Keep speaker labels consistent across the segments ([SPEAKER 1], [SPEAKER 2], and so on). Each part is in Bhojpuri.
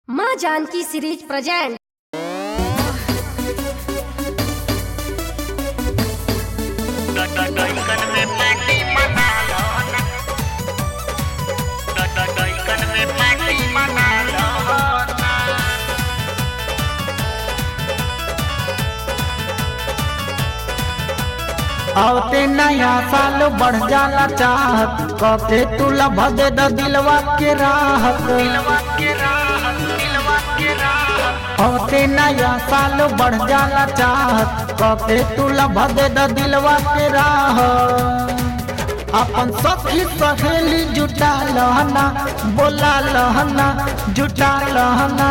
[SPEAKER 1] माँ Janaki series present
[SPEAKER 2] Doikan me mati manalona Doikan me mati manalona
[SPEAKER 3] आवते नया साल बढ़ जाला चाहत कके तू लभा दे द दिलवा के राहत
[SPEAKER 2] Dilwa ke rahat, dilwa ke rahat
[SPEAKER 3] आवते नया साल बढ़ जाला चाहत कके तू लभा दे द दिलवा के राहत अपन सखी सहेली जुटा लहना बोला लहना जुटा लहना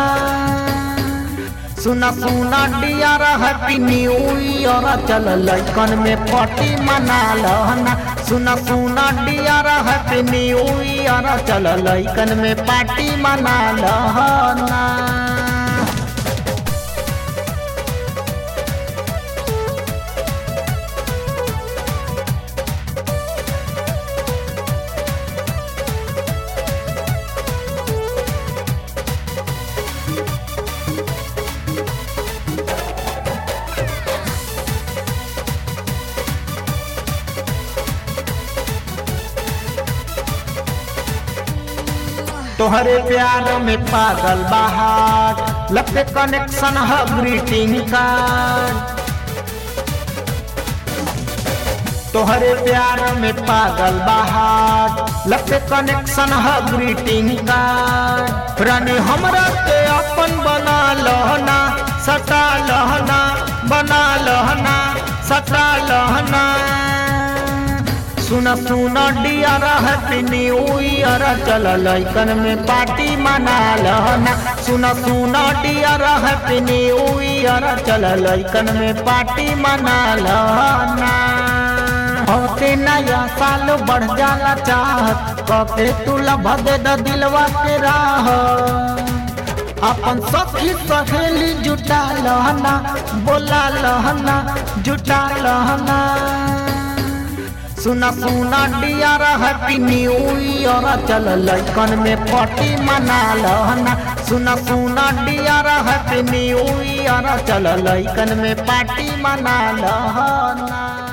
[SPEAKER 3] सुना सुना डियर हैप्पी न्यू ईयर चल लइकन में पार्टी मना लहना सुना सुना डियर हैप्पी न्यू ईयर चल लइकन में पार्टी मना लहना तोहरे प्यार में पागल बहार लगते कनेक्शन है ग्रीटिंग कार्ड तोहरे प्यार में पागल बहार लगते कनेक्शन है ग्रीटिंग कार्ड रानी हमरा के अपन बना लहना सटा लहना बना लहना सटा लहना सुन सुन डियर हैप्पी न्यू ईयर चल लइकन में पार्टी मना लहना सुन सुन डियर हैप्पी न्यू ईयर चल लइकन में पार्टी मना लहना होते नया साल बढ़ जाला चाहत कके तू लभा दे द दिलवा के राह अपन सखी सहेली जुटा लहना बोला लहना जुटा लहना सुना सुना डियर हैप्पी न्यू ईयर चल लइकन में पार्टी मना लहना सुना सुना डियर हैप्पी न्यू ईयर चल लइकन में पार्टी मना लहना